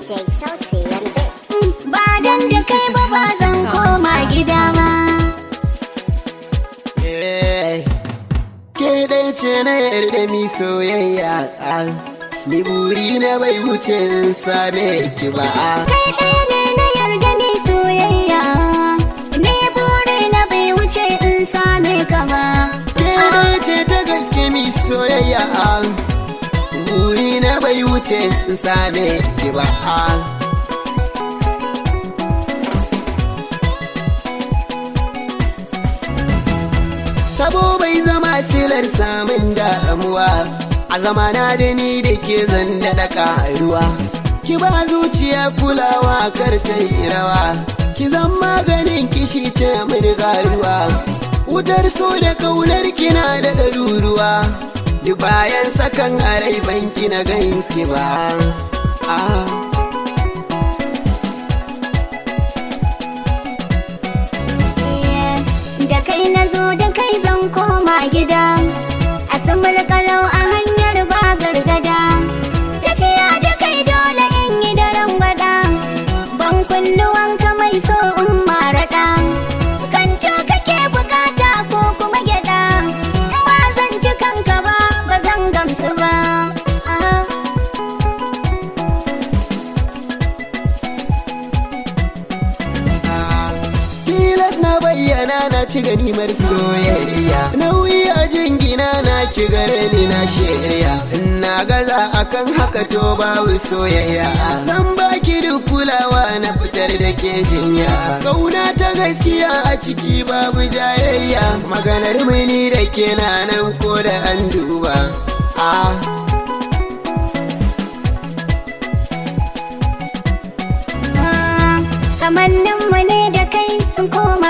DJ Sauti Lambe. Ba dan da kai ba ba zan koma gida ba. Ke ɗaya ce na yarda mi soyayya Ni buri na bai wuce in same ki ba Kai ɗaya ne na yarda ni soyayya. Ni buri na bai wuce in same ka ba. Ke ɗaya ce ta gaske mi soyayya Buri na bai wuce in same ki ba Sabo bai zama silar samun damuwa A zamana da ni da ke zan daɗa ƙaruwa Ki ba zuciya kulawa kar ta yi rawa Ki zan maganin kishi ce mini garuwa Wutar so da kaunar kina da ɗaruruwa Duk bayan sakan a rai banki na ganki ba ah. Da kai na zo da kai zan koma gida. A samar kalau a hanyar ba gargada. Tafiya da kai dole in yi daren gwada. Ban kunnuwanka mai so in maraɗa. Kanto kake bukata ko kuma gyaɗa. In ba zan ci kanka ba, ba zan gamsu ba. Ah. Tilas na bayyana na ci ganimar soyayya Nauyi a jingina na ki gare ni na shirya Na gaza akan haka to babu soyayya Zan baki duk kulawa na fitar da ke jinya Kauna ta gaskiya a ciki babu jayayya Maganar mini da ke na nan ko da an duba Ah kamanninmu ne da kai sun koma